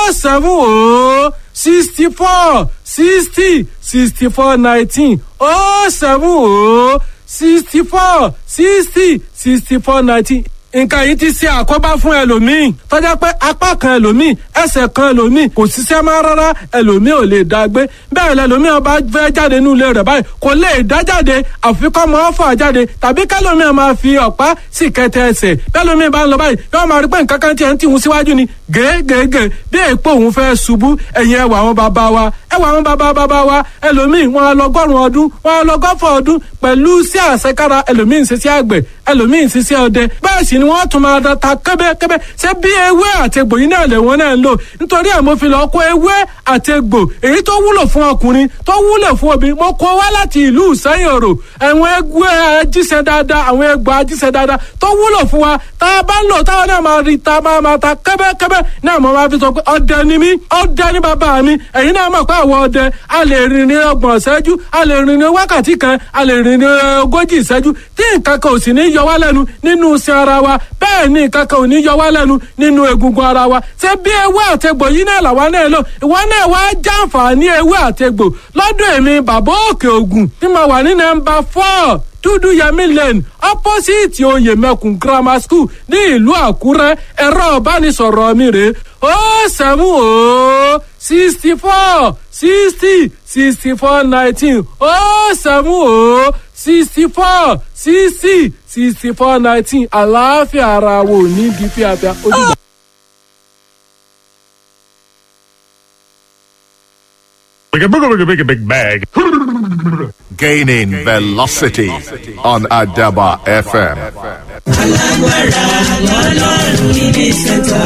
seven o sixty four sixty sixty four nineteen o seven o sixty four sixty sixty four nineteen nǹkan yìí ti ṣe àkóbá fún ẹlòmíì tọ́jà pé apá kan ẹlòmíì ẹsẹ̀ kan ẹlòmíì kò ṣiṣẹ́ máa rárá ẹlòmíì ò lè dá gbé bẹ́ẹ̀ lẹlòmíì ọba fẹ́ jáde nínú ilé rẹ̀ báyìí kò lè dá jáde àfikọ́ mọ́ fà jáde tàbí kẹlòmíì máa fi ọ̀pá sì kẹtẹ ẹsẹ̀ bẹ́ẹ̀lòmíì bá ń lọ báyìí yóò máa rí pé nǹkan kan tiẹ̀ ń tìhun síwájú ni gègègè bí èèpo òun fẹ́ ṣubú ẹ̀yìn ẹwà àwọn bàbá wa ẹwà àwọn bàbá bàbá wa ẹlòmíì wọn lọgọ́rùn ọdún wọn lọgọ́fọ̀ ọdún pẹ̀lú sí àṣekára ẹlòmíì ń ṣiṣẹ́ àgbẹ̀ ẹlòmíì ń ṣiṣẹ́ ọdẹ bẹ́ẹ̀ sì ni wọ́n tún máa ta kẹ́bẹ́kẹ́bẹ́ ṣé bí ewé àtegbò yìí náà lè wọ́n náà ń lò nítorí ẹ̀ mo fi lọ kó ewé àtegbò èyí tó wúlò fún ọkùnrin tó wúlò fún obìnrin mo kó wá láti ìlú ìsẹ́yìn òrò àwọn ewé ajíṣẹ́ dáadáa àwọn egbò ajíṣẹ́ dáadáa tó wúlò fún wa tá a bá ń lò táwọn náà máa rí ta máa máa ta kẹ́bẹ́kẹ́bẹ́ náà mo máa fi sọ pé ọdẹ ni mí ọdẹ ni bàbá mi ẹ̀yin náà mọ̀ pé àwọn ọdẹ a lè rìn ní ọgbọ̀n ìṣẹ́jú a lè rìn ní wákàtí kan a lè rìn ní ogójì ìṣẹ́jú tí nǹkan kan ò sì ní yọ wá lẹ́nu nínú iṣan ara wa bẹ́ẹ̀ ni nǹkan kan ò ní yọ wá lẹ́nu nínú egungun ara wa ṣé bí ewé àtegbò yìí náà làwa náà lò ìwọ náà wá jàǹfààní ewé àtegbò lọ́dọ̀ èmi bàbá òkè ògùn tí mo wà ní nọ́mbà four dúdú yẹmí lane opposite oyè mẹkùn grammar school ní ìlú àkúrẹ́ ẹ̀rọ ìbánisọ̀rọ̀ mi rèé ó sẹ́mu ó sixty four sixty sixty four nineteen ó sẹ́mu ó sixty four sixty sixty four nineteen àlàáfíà ara wo ní di fíafíà ó dìgbà. Like a big, big, big, big bag. Gaining velocity on Adaba FM. alágbára lọ́lọ́run níbi sẹ́ńtà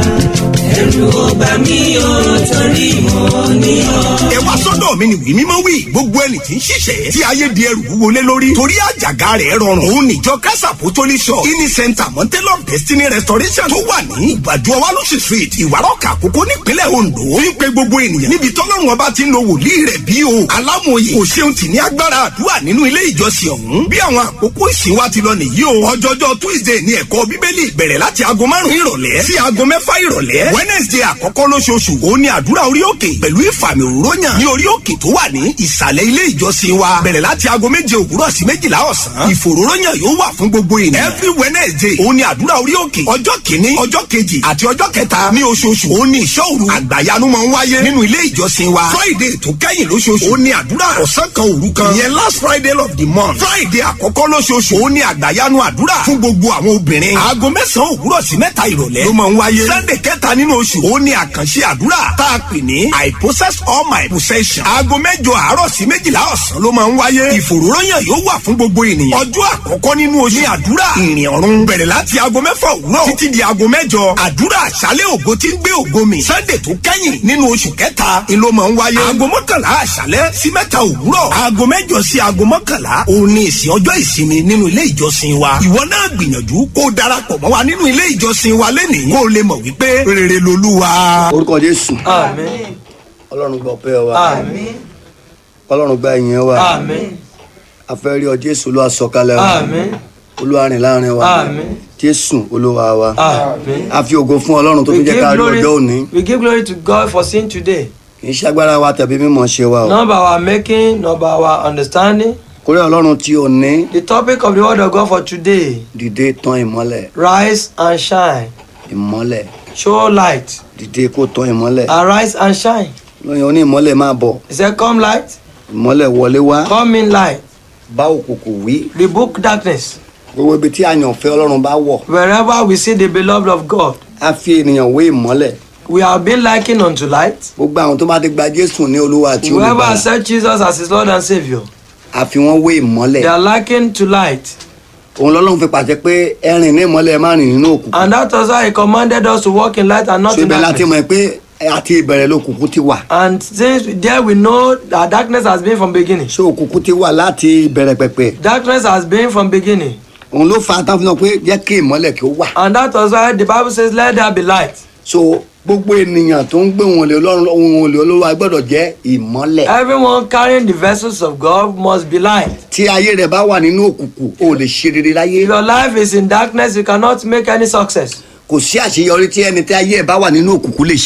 ẹ̀rù ọba mi ò torí mọ́ ní ọ. ẹ wá sọ́dọ̀ mi ni wí mímọ́ wí gbogbo ẹni tí ń ṣiṣẹ́ tí ayé di ẹrù wúwo lé lórí torí àjàgà rẹ̀ rọrùn òun níjọ kásà pòtólì shop ini center mountain of destiny restoration tó wà ní ìgbàdo ọwálọ́sì street ìwárọ̀kà àkókò nípínlẹ̀ ondo ń pe gbogbo ènìyàn níbi tọ́lọ́run ọba ti ń lo wòlíì rẹ̀ bí o alámòye kò ṣeun tì ní agbára àdúrà nínú ilé ìjọsìn ọ̀hún bí àwọn àkókò ìsìn wa ti lọ nìyí o ọjọ́jọ́ tuesday ní ẹ̀kọ́ bíbélì bẹ̀rẹ̀ láti aago márùn-ún ìrọ̀lẹ́ sí aago mẹ́fà ìrọ̀lẹ́ wednesday àkọ́kọ́ lóṣooṣù òun ni àdúrà orí òkè pẹ̀lú ìfàmì òróyàn ní orí òkè tó wà ní ìsàlẹ̀ ilé ìjọsìn wa bẹ̀rẹ̀ láti aago méje òwúrọ̀ sí méjìlá ọ̀sán ìfòróróyàn yóò wà fún gbogbo ènìyàn every wednesday òun ni àdúrà orí òkè ọjọ́ kìíní ọjọ́ kejì àti ọjọ́ kẹta ní oṣooṣù òun ni ìṣọ́ òru àgbàyanu máa ń wáyé nínú ilé ìjọsìn wa friday tó kẹ́yìn lóṣooṣù òun ni àdúrà ọ̀sán kan òru kan ìyẹn last friday of the month friday àkọ́kọ́ lóṣooṣù òun ni àgbàyanu àdúrà fún gbogbo àwọn obìnrin aago mẹ́sàn-án òwúrọ̀ sí mẹ́ta ìrọ̀lẹ́ ló máa ń wáyé sunday kẹta nínú oṣù òun ni àkànṣe àdúrà tá a pè ní i possess all my possession aago mẹ́jọ àárọ̀ sí méjìlá ọ̀sán ló máa ń wáyé ìfòròyàn yóò wà fún gbogbo ènìyàn ọjọ́ àkọ́kọ́ nínú oṣù ní àdúrà ìrìn ọ̀run bẹ̀rẹ̀ láti aago mẹ́fà òwúrọ̀ títí di aago mẹ́jọ àdúrà àṣálẹ̀ ògo tí ń gbé ògo mi sunday tó kẹ́yìn nínú oṣù kẹta ni ló máa ń wáyé aago mọ́kànlá àṣálẹ̀ sí mẹ́ta òwúrọ̀ aago mẹ́jọ sí aago mọ́kànlá òun ni ìsìn ọjọ́ ìsinmi nínú ilé ìjọsìn wa ìwọ náà gbìyànjú kó o darapọ̀ mọ́ wa nínú ilé ìjọsìn wa lẹ́nìí kó o lè mọ̀ wípé rere lolúwa. orúkọ jésù Àmín. ọlọ́run gba ọpẹ́ wa Àmín. ọlọ́run gba ìyẹn wa Àmín. afẹ́rí ọ jésù olúwa sọ̀kalẹ̀ wa Àmín. olúwa rìn láàrin wa Àmín. jésù olúwa wa Àmín. a fi ògo fún ọlọ́run tó We fi jẹ́ give, ká rí glory, ọjọ́ òní we give glory to God for seeing today. kì í ṣàgbára wa tàbí mímọ̀ ṣe wa o Not by our making, not by our understanding. kórè ọlọ́run tí ò ní The topic of the word of God for today dìde tán ìmọ́lẹ̀ rise and shine. ìmọ́lẹ̀ Show light. dìde kó tán ìmọ́lẹ̀ Arise and shine. lóyún oní ìmọ́lẹ̀ máa bọ̀ He said, Come light, ìmọ́lẹ̀ wọlé wá come in light. bá òkùnkùn wí Rebuke darkness. gbogbo ibi tí àyànfẹ́ ọlọ́run bá wọ̀ Wherever we see the beloved of God, á fi ènìyàn wé ìmọ́lẹ̀ we are being likened unto light. gbogbo àwọn tó bá ti gba jésù ní olúwa àti Whoever olùbàdàn accepts Jesus as his Lord and Savior, á fi wọ́n wé ìmọ́lẹ̀ they are likened to light. òun lọ́lọ́run fi pàṣẹ pé ẹ̀rìn ní ìmọ́lẹ̀ ẹ má rìn nínú òkùnkùn And that was why he commanded us to walk in light and not so in ibẹ̀ láti darkness. mọ̀ pé àti ìbẹ̀rẹ̀ lòkùnkùn ti wà And since there we know that darkness has been from beginning. so òkùnkùn ti wà láti ìbẹ̀rẹ̀ pẹ̀pẹ̀ Darkness has been from beginning. òun ló fa tán fún wọn pé jẹ́ kí ìmọ́lẹ̀ kí ó wà And that was why the Bible says, Let there be light. so gbogbo ènìyàn tó ń gbé wọn lè ọlọ́run ohun olè olówó gbọ́dọ̀ jẹ́ ìmọ́lẹ̀ Everyone carrying the vessels of God must be light. tí ayé rẹ̀ bá wà nínú òkùnkùn o lè ṣe rere láyé If your life is in darkness, you cannot make any success. kò sí àṣeyọrí tí ẹni tí ayé ẹ̀ bá wà nínú òkùnkùn lè ṣe láyé No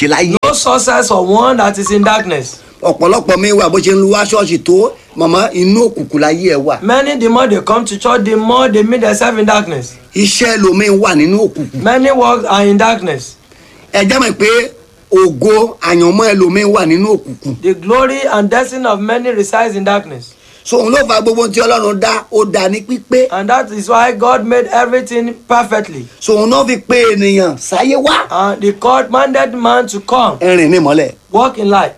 no success for one that is in darkness. ọ̀pọ̀lọpọ̀ mi wà bó ṣe ń lu wá ṣọ́ọ̀ṣì tó màmá inú òkùnkùn láyé ẹ wà Many, the more they come to church, the more they meet themselves in darkness. iṣẹ́ lomi wà nínú òkùnkùn Many work are in darkness. ẹ jẹ́ mọ̀ pé ògo àyànmọ́ ẹlòmíín wà nínú òkùnkùn The glory and destiny of many resides in darkness. so òun ló fa gbogbo ohun tí ọlọ́run dá ó dá ní pípé And that is why God made everything perfectly. so òun náà fi pé ènìyàn sáyé wá And He commanded man to come, ẹrìn ní ìmọ́lẹ̀ walk in light,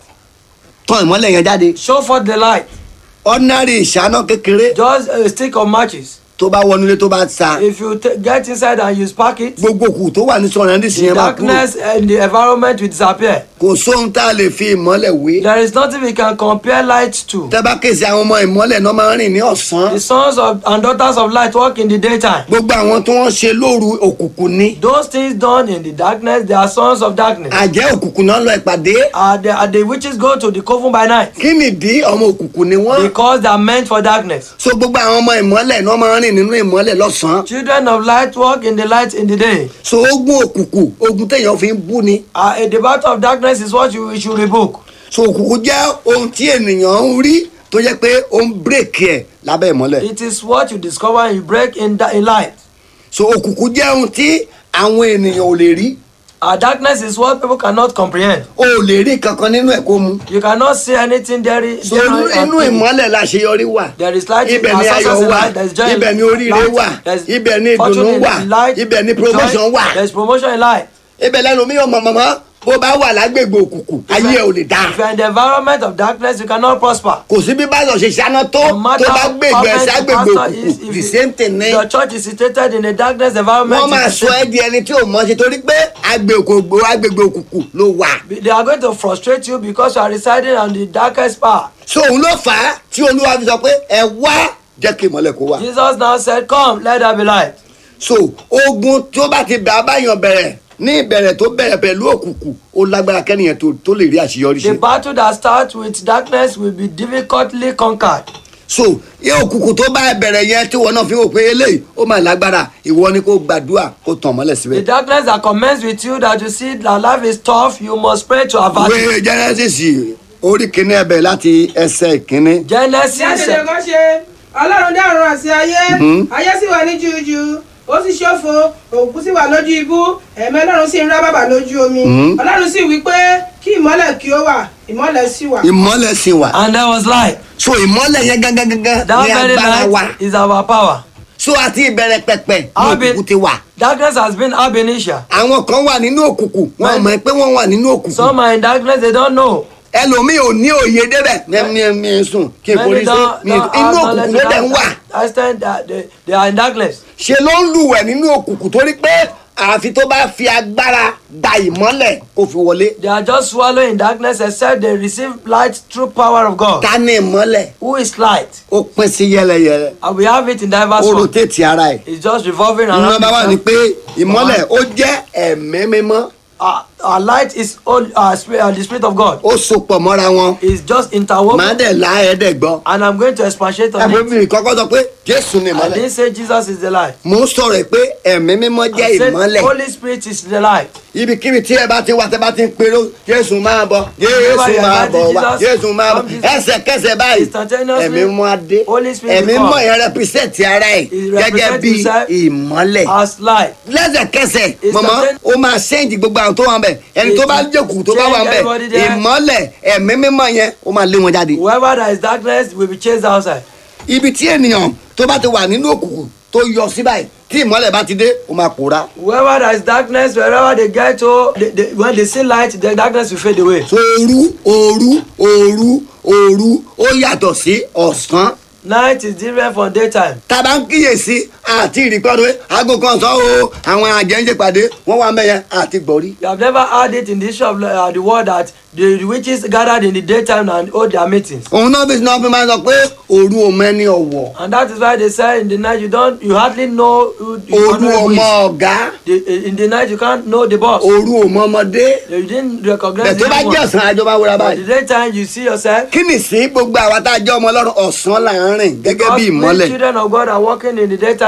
tán ìmọ́lẹ̀ yẹn jáde show forth the light. ordinary ìṣáná kékeré Just a stick of matches. tó bá wọnú ilé tó bá sa If you t- get inside and you spark it, gbogbo òkú tó wà ní sọ̀rọ̀ ẹni sì the yẹn máa kúrò darkness and the environment will disappear. kò sóhun tá a lè fi ìmọ́lẹ̀ wé There is nothing we can compare light to. tẹ́ bá kése àwọn ọmọ ìmọ́lẹ̀ náà máa ń rìn ní ọ̀sán The sons of and daughters of light walk in the daytime. gbogbo àwọn tí wọ́n ṣe lóru òkùnkùn ní Those things done in the darkness, they are sons of darkness. àjẹ́ òkùnkùn náà lọ ìpàdé Are the, are the witches go to the coven by night? kí nìdí ọmọ òkùnkùn ni wọ́n Because they are meant for darkness. so gbogbo àwọn ọmọ ìmọ́lẹ̀ náà máa ń rìn nínú ìmọ́lẹ̀ lọ́sàn-án Children of light walk in the light in the day. so ogun òkùnkùn ogun téèyàn fi ń bú ni Uh, a debate of darkness is what you should rebuke. so òkùnkùn jẹ́ ohun tí ènìyàn ń rí tó jẹ́ pé ó ń bírèkì ẹ̀ lábẹ́ ìmọ́lẹ̀ It is what you discover and you break in, da- in light. so òkùnkùn jẹ́ ohun tí àwọn ènìyàn ò lè rí Uh, darkness is what people cannot comprehend. o ò lè rí kankan nínú ẹ̀ kó mu You cannot see anything there. is- so there inú is- inú ìmọ́lẹ̀ láṣeyọrí wà There is light in ibẹ̀ ni our ayọ̀ success in wà light, there is joy in ibẹ̀ ni oríire light, wà there is ibẹ̀ ni fortune ìdùnnú in wà light, ibẹ̀ ni joy, promotion wà There is promotion in light. ibẹ̀ lẹ́nu mi ò mọ̀ mọ̀mọ́ bó bá wà lágbègbè òkùnkùn ayé ẹ̀ ò lè dáa If you are in the environment of darkness, you cannot prosper. kò sí bí báyọ̀ ṣe ṣáná tó No matter tó bá how gbègbè ẹ̀ perfect the ságbègbè pastor is, òkùnkùn if the you- same thing ni Your church is situated in a darkness environment. wọ́n máa it's the sọ same. ẹ́ di ẹni tí ò mọ̀ ṣe torí pé agbègbè agbègbè òkùnkùn ló wà They are going to frustrate you because you are residing on the darkest part. so òun ló fà á tí olúwa fi sọ pé ẹ wá jẹ́ kí ìmọ́lẹ̀ kó wà Jesus now said, Come, let there be light. so ogun tó bá ti bá báyàn bẹ̀rẹ̀ ní ìbẹ̀rẹ̀ tó bẹ̀rẹ̀ pẹ̀lú òkùnkùn ó lágbára kẹ́nìyàn tó tó lè rí àṣeyọrí The ṣe battle that starts with darkness will be difficultly conquered. so yẹ òkùnkùn tó bá bẹ̀rẹ̀ yẹn tí wọn náà fi hàn pé eléyìí ó máa lágbára ìwọ ni kó gbàdúrà kó tàn mọ́lẹ̀ The síbẹ̀. darkness that commences with you that you see that life is tough, you must pray to avert it. ìwé genesis orí kìíní ẹbẹ̀ láti ẹsẹ̀ ìkíní. Genesis tí àṣẹlẹ̀ kan ṣe ọlọ́run dá ọ̀run àti ayé ayé sì wà ní jújú ó sì ṣòfò òkú sì wà lójú ibú ẹ̀mí ọlọ́run sì ń rá bàbà lójú omi ọlọ́run sì wí pé kí ìmọ́lẹ̀ kí ó wà ìmọ́lẹ̀ sì wà. ìmọ́lẹ̀ sì wà and there was light. so ìmọ́lẹ̀ yẹn gángan gángan That ní very agbára wa light is our power. so àti ìbẹ̀rẹ̀ pẹ̀pẹ̀ ní How be- òkùnkùn ti wà Darkness has been ab initio. àwọn kan wà nínú òkùnkùn wọn Right. mọ̀ pé wọ́n wà nínú òkùnkùn Some are in darkness, they don't know. ẹlòmíì ò ní òye débẹ̀ mi mi sùn kí n forí Many sí don't, mi don't inú have òkùnkùn knowledge ló to dẹ̀ ń wà that extent that they, they are in darkness. ṣe ló ń lùwẹ̀ nínú òkùnkùn torí pé àfi tó bá fi agbára da ìmọ́lẹ̀ kó fi wọlé They are just swallowing in darkness except they receive light through power of God. ta ní ìmọ́lẹ̀ Who is light? ó pín sí yẹlẹyẹlẹ And we have it in diverse ó forms. rotate ara ẹ̀ It's just revolving around. nọ́mbà wà ní itself. pé ìmọ́lẹ̀ ó jẹ́ ẹ̀mí mímọ́ Our, our light is all, uh, spirit, uh, the spirit of God. ó sopọ̀ mọ́ra wọn It's just màá interwoven. dẹ̀ la ẹ̀ẹ́dẹ̀ gbọ́ And I'm going to expatiate on ẹ̀fọ́ it. mi kọ́kọ́ sọ pé jésù ní I ìmọ́lẹ̀ didn't say Jesus is the light. mo ń sọ̀rọ̀ ẹ̀ pé ẹ̀mí mímọ́ jẹ́ I said ìmọ́lẹ̀ Holy Spirit is the light. ibikíbi tí ẹ bá ti wá tẹ bá ti ń pèrò jésù máa bọ̀ jésù Whenever máa you bọ̀ invite wá Jesus, jésù máa bọ̀ come Jesus. ẹsẹ̀kẹsẹ̀ báyìí Instantaneously, ẹ̀mí mọ́ adé Holy Spirit ẹ̀mí will mọ́ come. yẹn represent ara ẹ̀ He gẹ́gẹ́ represent bí himself ìmọ́lẹ̀ As light. lẹ́sẹ̀kẹsẹ̀ Instantan- mọ̀mọ́ ó máa sẹ́ǹdì gbogbo àwọn tó wà ń bẹ̀ ẹni tó bá jẹ́kù tó bá wà ń bẹ̀ Change everybody there. ìmọ́lẹ̀ ẹ̀mí mímọ́ yẹn ó máa lé wọn jáde Whoever there is darkness will be chased outside. ibi tí ènìyàn tó bá ti wà nínú òkùnkùn tó yọ sí báyìí tí ìmọ́lẹ̀ bá ti dé ó máa pòórá Wherever there is darkness, wherever they get to, they, they, when they see light, the darkness will fade away. so òru òru òru òru ó yàtọ̀ sí ọ̀sán Night is different from daytime. tá a bá ń kíyèsí àti ìrìkọ́dọ̀ aago kan sọ o àwọn àjẹ́ńjẹ́ pàdé wọ́n wà mẹ́yẹn àti gbọ̀rí. You have never heard it in the issue of uh, the word that the, the witches gathered in the daytime and hold their meetings. òun náà bí sinọ́ fi máa ń sọ pé òru ò mẹ́ni ọ̀wọ̀ And that is why they say in the night you don't, you hardly know who you òru don't know ò who mọ is. ọ̀gá The, in the night you can't know the boss. òru ò mọ ọmọdé You didn't recognize bẹ̀ tó the bá young jẹ́ one. ọ̀sán àjọba wúra But the báyìí. daytime you see yourself. kí ni sí gbogbo àwa tá a jẹ́ ọmọ ọlọ́run ọ̀sán là ń rìn gẹ́gẹ́ bí Because we ìmọ́lẹ̀ children of God are walking in the daytime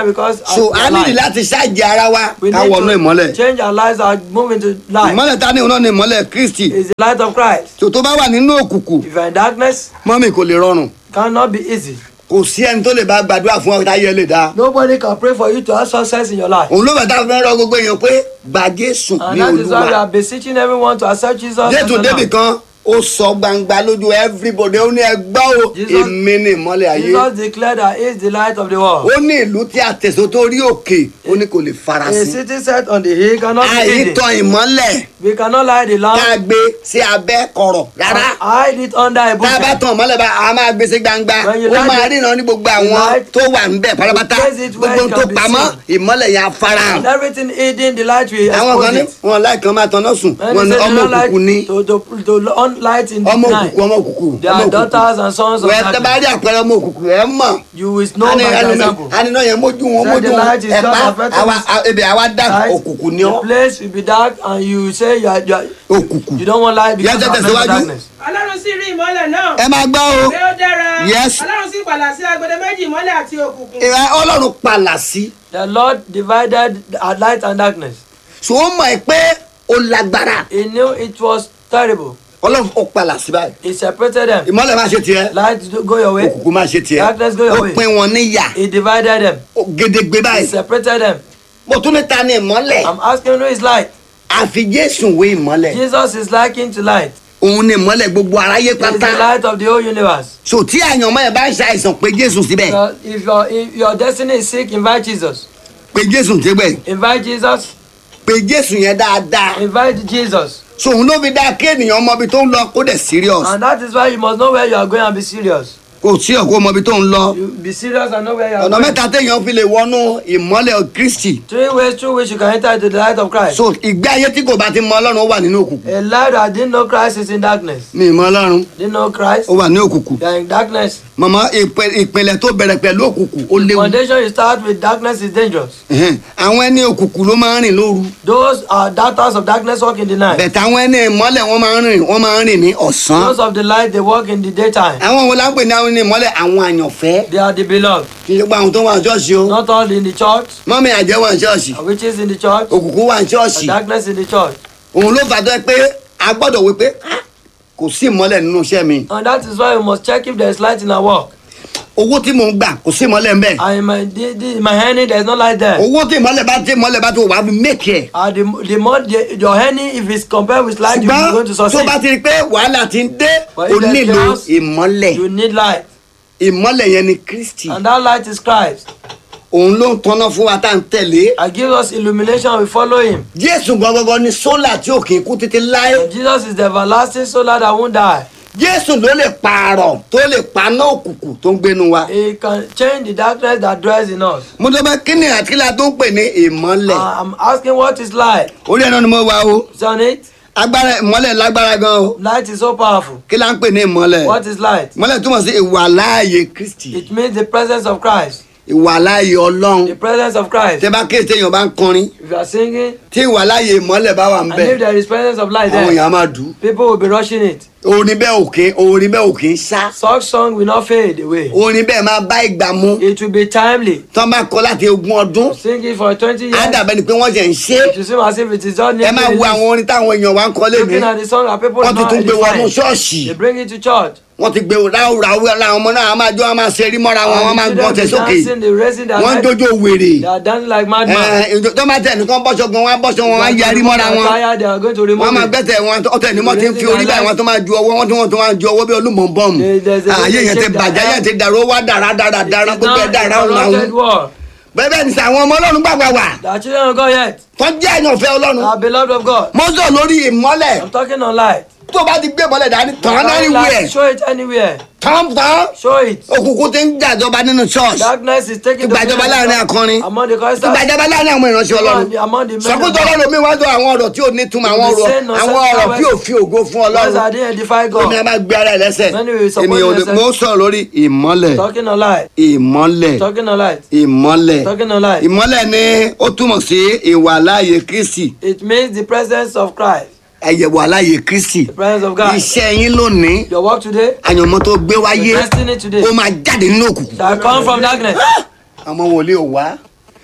Why? Because as so we a are nílì light. láti ṣáàjì ara wa We ká need wọnú to ìmọ́lẹ̀ change our lives and move into light. ìmọ́lẹ̀ ta ni òun náà ni ìmọ́lẹ̀ kristi It's the light of Christ. tó tó bá wà nínú òkùnkùn If you're in darkness, mọ́mì kò lè rọrùn cannot be easy. kò sí ẹni tó lè bá gbàdúrà fún ọ táyé lè dá Nobody can pray for you to have success in your life. òun ló bẹ̀ tá a fẹ́ rọ gbogbo èèyàn pé gbà jésù And ní that is why we olúwa are beseeching everyone to accept Jesus. as jésù the débì Lord. kan ó sọ gbangba lójú everybody ó ní ẹgbọ́ o Jesus- èmi ni ìmọ́lẹ̀ ayé Jesus declared that he is the light of the world. ó ní ìlú tí a tẹ̀sọ́ tó rí òkè ó ní kò lè A farasin city set on the hill cannot be hidden. àìtàn ìmọ́lẹ̀ We cannot light the ká lamp gbé sí abẹ́ kọ̀rọ̀ rárá and hide it under a tá a bá bushel. tàn mọ́lẹ̀ bá a máa gbé sí gbangba When you ó light máa it- ríran ní gbogbo you àwọn light- tó wà ń bẹ̀ pátápátá you place it where gbogbo it tó can be pamọ́ ìmọ́lẹ̀ yẹn á farahàn And everything hidden, the light will àwọn kan expose ní it. wọn láì kan máa tanná sùn When wọn they ní say they ọmọ don't like òkùnkùn ní to, to, to on light in the ọmọ night, òkùnkùn ọmọ òkùnkùn they ọmọ are òkùnkùn daughters and sons of wẹ́ẹ́ tẹ́ bá darkness. rí àpẹẹrẹ ọmọ òkùnkùn ẹ̀ mọ̀ You will know ani by the ani example. ani náà yẹn mójú wọn Say mójú the wọn light is ẹ just pa affecting àwa us. a- ebi àwa dá Light, òkùnkùn ní the ọ place will be dark and you say you are, you, are, òkùnkùn you don't want light because Yes, of yes, mental síwájú. darkness. ọlọ́run sì rí ìmọ́lẹ̀ náà ẹ máa gbọ́ o pé ó dára Yes. ọlọ́run sì pàlà sí agbede méjì ìmọ́lẹ̀ àti òkùnkùn ìwà ọlọ́run palà sí The Lord divided uh, light and darkness. so ó mọ̀ ẹ́ pé ó lágbára He knew it was terrible. ọlọ́run ó palà sí báyìí He separated them. ìmọ́lẹ̀ máa ṣe tiẹ̀ Light do- go your way. òkùnkùn máa ṣe tiẹ̀ Darkness go your ó way. pín wọn níyà He divided them. ó gédégbé He báyìí separated them. mo tún ní ta ni ìmọ́lẹ̀ I'm asking who is light. àfi jésù wé ìmọ́lẹ̀ Jesus is likened to light. òun ni ìmọ́lẹ̀ gbogbo aráyé He is the pátá light of the whole universe. so tí àyànmọ́ ẹ̀ bá ń ṣàìsàn pé jésù síbẹ̀ So if your if your destiny is sick, invite Jesus. pé jésù síbẹ̀ Invite Jesus. pé jésù yẹn dáadáa Invite Jesus. so òun ló fi dáa kí ènìyàn mọ ibi tó ń lọ kó dẹ̀ serious And that is why you must know where you are going and be serious. kò sí ọ̀kọ́ mọ ibi tó ń lọ You be serious and know where you are ọ̀nà going. mẹ́ta téèyàn fi lè wọnú ìmọ́lẹ̀ kristi Three ways through which you can enter into the light of Christ. so ìgbé ayé tí kò bá ti mọ ọlọ́run ó wà nínú òkùnkùn A life that didn't know Christ is in darkness. ní ìmọ̀ ọlọ́run Didn't know Christ, ó wà ní òkùnkùn you are in darkness. mọ̀mọ́ ìpè- ìpìlẹ̀ tó bẹ̀rẹ̀ pẹ̀lú òkùnkùn ó léwu Foundation you start with darkness is dangerous. Ẹ̀hẹ́n. àwọn ẹni òkùnkùn ló máa ń rìn lóru Those are daughters of darkness walk in the night. bẹ̀tẹ̀ àwọn ẹni ìmọ́lẹ̀ wọ́n máa ń rìn wọ́n máa ń rìn ní ọ̀sán Those of the light they walk in the daytime. àwọn wo la ń pè ní àwọn ẹni ìmọ́lẹ̀ àwọn àyànfẹ́ They are the beloved. kì í ṣe pé àwọn tó wà ní ṣọ́ọ̀ṣì o Not all in the church, mọ́mí àjẹ́ wà ní ṣọ́ọ̀ṣì witches in the church, òkùnkùn wà ní ṣọ́ọ̀ṣì darkness in the church. òun ló fà tó ẹ pé a gbọ́dọ̀ wí pé "Ah, kò sí ìmọ́lẹ̀ nínú iṣẹ́ mi And that is why we must check if there is light in our work. owó tí mò ń gbà kò sí ìmọ́lẹ̀ ń bẹ̀ And in my, the, the, in my earning, there is no light there. owó tí ìmọ́lẹ̀ bá tí ìmọ́lẹ̀ bá tó wà á fi mékì ẹ̀ And the, the more the, your earning, if it's compared with light, you are going to ṣùgbọ́n tó succeed. bá ti rí i pé wàhálà ti ń dé But o if there's nílò chaos, ìmọ́lẹ̀ You need light. ìmọ́lẹ̀ yẹn ni kristi And that light is Christ. òun ló ń tọ́nà fún wa tá à ń tẹ̀lé And gives us illumination, we follow him. jésù gangan ni sólà tí ò kì í kú títí láé And Jesus is the everlasting solar that won't die. jésù ló lè pààrọ̀ tó lè paná òkùnkùn tó ń gbénu wa He can change the darkness that dwells in us. mo tó bá kíni àtìlá tó ń pè ní ìmọ́lẹ̀ Uh, I'm asking what is light? orí ẹ̀ náà ni mo wá o Is on it? agbára ìmọ́lẹ̀ lágbára gan o Light is so powerful. kí la ń pè ní ìmọ́lẹ̀ What is light? ìmọ́lẹ̀ túmọ̀ sí ìwà láàyè kristi It means the presence of Christ. ìwà láàyè ọlọ́run The presence of Christ. tẹ bá kéde téèyàn bá ń kọrin If you are singing, tí ìwà láàyè ìmọ́lẹ̀ bá wà ń and bẹ̀ if there is presence of light àwọn there, èèyàn á máa dùn people will be rushing it. orin bẹ́ẹ̀ òkè orin bẹ́ẹ̀ òkè ń sá Such song will not fade away. orin bẹ́ẹ̀ máa bá ìgbà mu It will be timely. tọ́ bá kọ́ láti ogún ọdún Sing it for 20 á years. dàbẹ́ ni pé wọ́n jẹ́ ń ṣe é It will seem as if it is just ẹ máa wo àwọn orin táwọn èèyàn wa ń kọ́ lé mi Looking at the song that people wọ́n ti not tún gbé wọnú edifying. ṣọ́ọ̀ṣì They bring it to church. wọ́n ti gbé ráúráú làwọn ọmọ náà á máa jó wọn máa ṣe rí mọ́ra wọn wọ́n máa And gbọ́n the tẹ̀ children sókè be dancing, they raising their wọ́n ń head. jójó wèrè They are dancing like madmen. Ẹ, ìjọ- tó máa tẹ̀ nìkan bọ́ṣọ gan wọn á bọ́ṣọ wọn á They are yarí going to mọ́ra remove wọn their tire, They are going to remove wọ́n máa it. gbẹ́tẹ̀ wọn ọ̀tẹ̀ ni wọ́n ti ń fi orí báyìí wọ́n tó máa ju ọwọ́ wọ́n tó wọ́n tó máa ju ọwọ́ bí olúmọ̀ bọ́ọ̀mù There- there's a- ààyè yẹn ti shake bàjẹ́ their yẹn ti dàrú ó wá dàrá dàrá dàrá It is gbogbo ẹ̀ not dàrá a òun làwọn corrupted world. bẹ́ẹ̀ bẹ́ẹ̀ ni sẹ́ àwọn ọmọ ọlọ́run gbàgbà wà The children of God yet. tó jẹ́ àyànfẹ́ ọlọ́run Are beloved of God. mo sọ lórí ìmọ́lẹ̀ I'm talking on light. tó bá ti gbé ìmọ́lẹ̀ dání tàn án Carry lórí wẹ̀ light, Show it anywhere. tàn tàn Show it. òkùnkùn ti ń jàjọba nínú church Darkness is taking the ìgbàjọba láàrin akọrin among the choristers. ìgbàjọba láàrin àwọn ìránṣẹ́ ọlọ́run Among the men of sọkútọ God. ọlọ́run mi wá sọ àwọn ọ̀rọ̀ tí ò ní túmọ̀ àwọn The ọ̀rọ̀ same nonsense àwọn ọ̀rọ̀ words. tí ò fi ògo fún Words ọlọ́run that didn't edify èmi a God. máa gbé ara ẹ̀ lẹ́sẹ̀ Many will support èmi ò themselves. mo sọ lórí ìmọ́lẹ̀ Talking on light. ìmọ́lẹ̀ Talking on light. ìmọ́lẹ̀ Talking on light. ìmọ́lẹ̀ ni ó túmọ̀ sí ìwà láàyè kristi It means the presence of Christ. ẹ̀yẹ̀wò aláyè kristi The presence of God. iṣẹ́ yín lónìí Your work today. àyànmọ́ tó gbé Your wáyé destiny today. ó máa jáde nínú òkùnkùn That come from darkness. àwọn wòlíì ò wá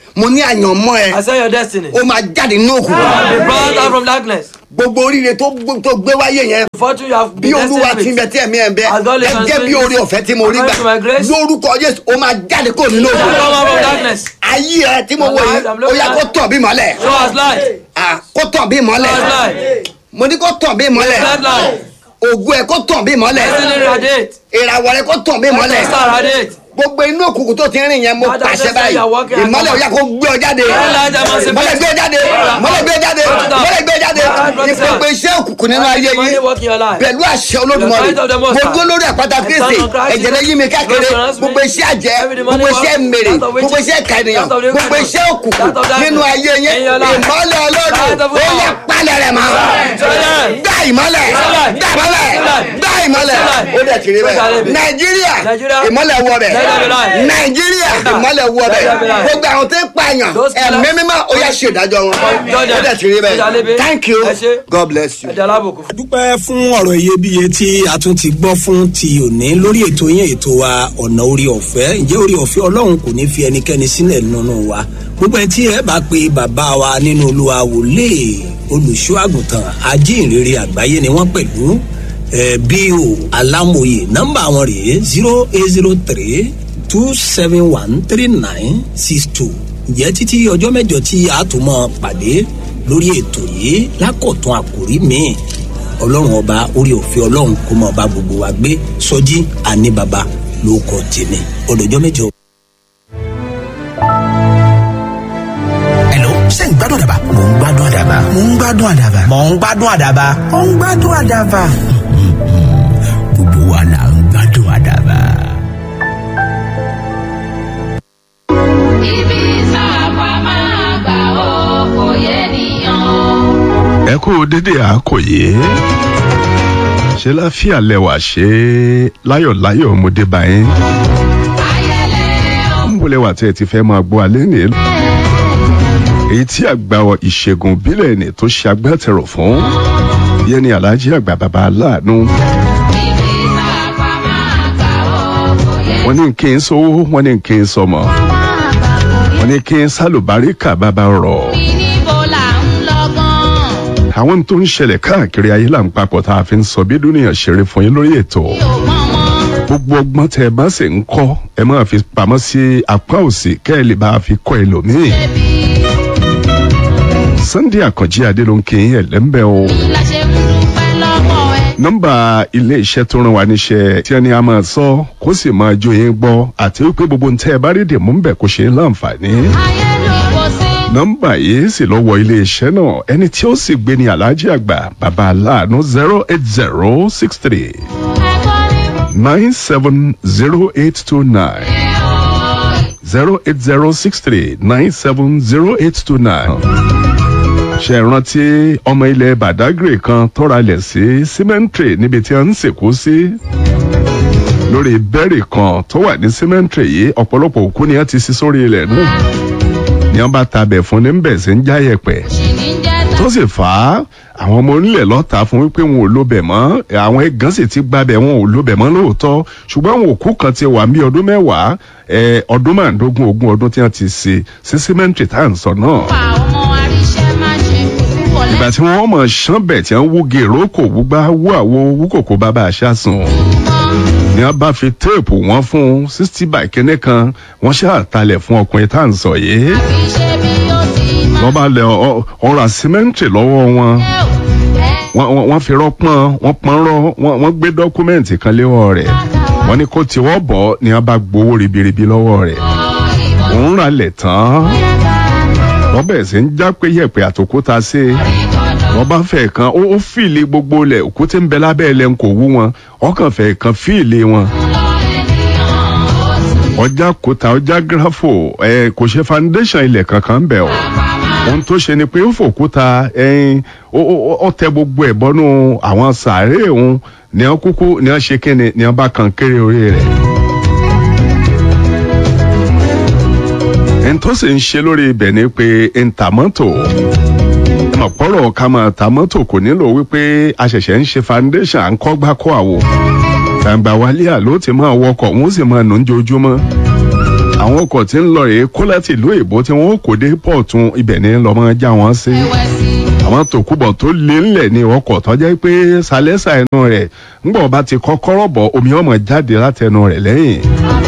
mo ní àyànmọ́ ẹ I say your destiny. ó máa jáde nínú òkùnkùn Be brought out from darkness. gbogbo oríire tó gbó- tó gbé wáyé yẹn Fortune you have bí been olúwa destined ti ń bẹ with. tí ẹ̀mí ẹ̀ ń bẹ As God lives and gẹ́gẹ́ bí speaks, oore ọ̀fẹ́ tí mo rí gbà according to my grace, lórúkọ jésù ó máa jáde kó nínú Come òkùnkùn out from darkness. ayé ẹ tí mo wò yìí I'm ó looking yá at- kó tàn bí mọ́lẹ̀ Show us light. Ah, kó tàn bí Show mọ́lẹ̀ us light. mo ní kó tàn bí mọ́lẹ̀ Shed light. ògùn ẹ kó tàn bí mọ́lẹ̀ Destiny radiate. ìràwọ̀ rẹ kó tàn bí mọ́lẹ̀ Star radiate. gbogbo inú òkùnkùn tó ti rìn yẹn mo Father, pàṣẹ bless báyìí you, you are walking and ìmọ́lẹ̀ ó yá kó gbé ọ jáde Light emancipate. mọ́lẹ̀ gbé jáde mọ́lẹ̀ gbé jáde mọ́lẹ̀ gbé jáde ìpèpè iṣẹ́ òkùnkùn nínú ayé Money yìí work in your life. pẹ̀lú àṣẹ olódùmarè The light of the Most mo High. dúró lórí àpáta The kristi Son of Christ. ẹ̀jẹ̀ lẹ́yìn mi káàkiri Lord surrounds me. gbogbo iṣẹ́ àjẹ́ Every demonic gbogbo iṣẹ́ work, mèrè that of gbogbo witches, iṣẹ́ kànìyàn that of the gbogbo wicked, iṣẹ́ òkùnkùn that of darkness, nínú ayé yẹn in your life. ìmọ́lẹ̀ ọlọ́dún Light of ó yẹ God. palẹ̀ rẹ̀ mọ́ Children. gbá ìmọ́lẹ̀ Light. gbá ìmọ́lẹ̀ Light. gbá ìmọ́lẹ̀ Light. ó dẹ̀ ti rí bẹ́ẹ̀ Light. nàìjíríà Nigeria. ìmọ́lẹ̀ wọ bẹ̀ Let there be light. nàìjíríà ìmọ́lẹ̀ wọ bẹ̀ there be light. gbogbo àwọn tó ń pààyàn Those killers. ẹ̀mí mímọ́ ó yẹ ṣèdájọ́ wọn Judge ó dẹ̀ ti rí them. bẹ́ẹ̀ thank you Ẹ ṣé. god bless you. Ẹ̀dá alábòkú. dúpẹ́ fún ọ̀rọ̀ iyebíye tí a tún ti gbọ́ fún ti òní lórí ètò yẹn ètò wa ọ̀nà orí ọ̀fẹ́ ǹjẹ́ orí ọ̀fẹ́ ọlọ́run kò ní fi ẹnikẹ́ni sílẹ̀ nínú wa gbogbo ẹ tí ẹ bá pe bàbá wa nínú olúwa wòlé olùṣọ́ àgùntàn ajínrere àgbáyé ni wọ́n pẹ̀lú ẹ bí o alámòye nọ́mbà wọn rèé zero eight zero three two seven one three nine six two ǹjẹ́ títí ọjọ́ mẹ́jọ tí a tún mọ́ pàdé lórí ètò yìí lákọ̀tún àkòrí míì ọlọ́run ọba orí òfin ọlọ́run kó mọ ọba gbogbo wa gbé sọjí àní baba ló kọ tèmi ọdọjọ́ mẹ́jọ. Hello, ṣé ń gbádùn àdàbà? Mò ń gbádùn àdàbà. Mò ń gbádùn àdàbà. Mò ń gbádùn àdàbà. Mò ń gbádùn àdàbà. Gbogbo wa là ń gbádùn àdàbà. ibi sáàpà máa gbà ó kò yẹ nìyàn. ẹ kú dédé àkòyé ṣe láfíà lẹwà ṣe láyọ̀láyọ̀ mo dé bá yín ń bọ̀ lẹwà tí ẹ ti fẹ́ máa gbọ́ alẹ́ nìyẹn èyí tí àgbà ìṣègùn ìbílẹ̀ ni tó ṣe agbátẹrù fún yẹn ni alhaji àgbà bàbá aláàánú wọ́n ní kí n sówó wọ́n ní kí n sọmọ wọ́n ní kí n sálùbáríkà bàbá rọ̀ níbo là ń lọ gan-an. àwọn tó ń ṣẹlẹ̀ káàkiri ayé là ń papọ̀ tá a fi ń sọ bí dúnìyàn ṣeré fún yín lórí ètò gbogbo ọgbọ́n tẹ ẹ bá sì ń kọ́ ẹ máa fi pamọ́ sí apá òsì kẹ́ ẹ lè bá a fi kọ́ ẹlòmíì sunday àkànjí adé ló ń kí yín ẹ̀lẹ́mbẹ́ o la ṣe ń dúpẹ́ lọ́wọ́ ẹ. nọ́mbà ilé iṣẹ́ tó rán wa níṣẹ́ tí ẹni a máa sọ kó sì máa jó yín gbọ́ àti wípé gbogbo ń tẹ́ ẹ bá rí dèmú ń bẹ̀ kó ṣe é láǹfààní ayé ló kò sí. nọ́mbà yìí sì lọ́wọ́ iléeṣẹ́ náà ẹni tí ó sì gbé ní aláàjì àgbà bàbá aláàánú zero eight zero six three ẹ̀kọ́ ní nine seven zero eight two nine zero eight zero six three nine seven zero eight two nine. ṣe é rántí ọmọ ilẹ̀ badagry kan tọ́ra lẹ̀ sí cemetery níbi tí a ń sìnkú sí lórí bẹ́ẹ̀rì kan tó wà ní cemetery yìí ọ̀pọ̀lọpọ̀ òkú ni a ti sí sórí ilẹ̀ náà ni wọ́n bá tabẹ̀ fún ní bẹ̀ sí ń jáyẹ̀pẹ̀ tó sì fà á àwọn ọmọ onílẹ̀ lọ́ta fún wípé wọn ò lóbẹ̀ mọ́ àwọn ẹ̀gán sì ti gbabẹ̀ wọn ò lóbẹ̀ mọ́ lóòótọ́ ṣùgbọ́n àwọn òkú kan ti wà ní ọdún mẹ́wàá ẹ, ọdún márùndógún ogún ọdún tí wọ́n ti ṣe sí símẹ́ǹtì tá à ń sọ náà. pa ọmọ aríṣẹ́ má ṣe kúkú ìgbà tí wọ́n mọ̀ ṣán bẹ̀ tí wọ́n wú gèrò kò wúgbá wú àwo wú kòkó bàbá àṣà sùn ni wọ́n bá fi téèpù wọn fún sixty by kínní kan wọ́n ṣàtàlẹ̀ fún ọkùnrin tá à ń sọ yìí ṣe bí ó ti máa wọ́n bá lẹ ọ- ọ̀rọ̀ símẹ́ǹtì lọ́wọ́ wọn wọ́n wọ́n- wọ́n fi rọ́pọ́n wọ́n pọ́n rọ́ wọ́n wọ́n gbé dọ́kúmẹ́ǹtì kan léwọ́ rẹ̀ wọ́n ní kó tiwọ́ bọ̀ ni wọ́n bá gbowó ribiribi lọ́wọ́ rẹ̀ òun rà lẹ̀ tán wọ́n bẹ̀rẹ̀ sí ń já pé yẹ̀pẹ̀ àtòkúta sí i wọ́n bá fẹ́ kan ó ó fìlì gbogbo lẹ̀ òkú tí ń bẹ lábẹ́ ẹ̀ lẹ́nu kò wú wọn ọkàn fẹ́ kan fìlì wọn ọjà kòtà ọjà gírafò ẹ kò ṣe foundation ilẹ̀ kankan bẹ̀ o ohun tó ṣe ni pé ó fòkúta ẹyin ó ó- ó tẹ gbogbo ẹ̀ bọ́nú àwọn sàárè òun ní wọn kúkú ní wọn ṣe kíni ní wọn bá kan kéré orí rẹ̀. ẹni tó sì ń ṣe lórí ibẹ̀ ni pé ń ta mọ́tò ọ̀pọ̀rọ̀ ká máa ta mọ́tò kò nílò wípé a ṣẹ̀ṣẹ̀ ń ṣe foundation à ń kọ́ gbá kọ́ àwo gbàǹgbà wálé àló ti máa wọkọ̀ wọ́n sì máa nù ń jojúmọ́ àwọn ọkọ̀ tí ń lọ rèé kó láti ìlú èbó tí wọ́n kò dé pọ̀tún ibẹ̀ ni lọ́mọ já wọn sí àwọn tòkúbọ̀ tó lé ńlẹ̀ ní ọkọ̀ tó jẹ́ pé sálẹ́sà ẹnu rẹ̀ ńgbọ̀n bá ti kọ́kọ́rọ́ bọ̀ omi ọmọ jáde látẹnu rẹ̀ lẹ́yìn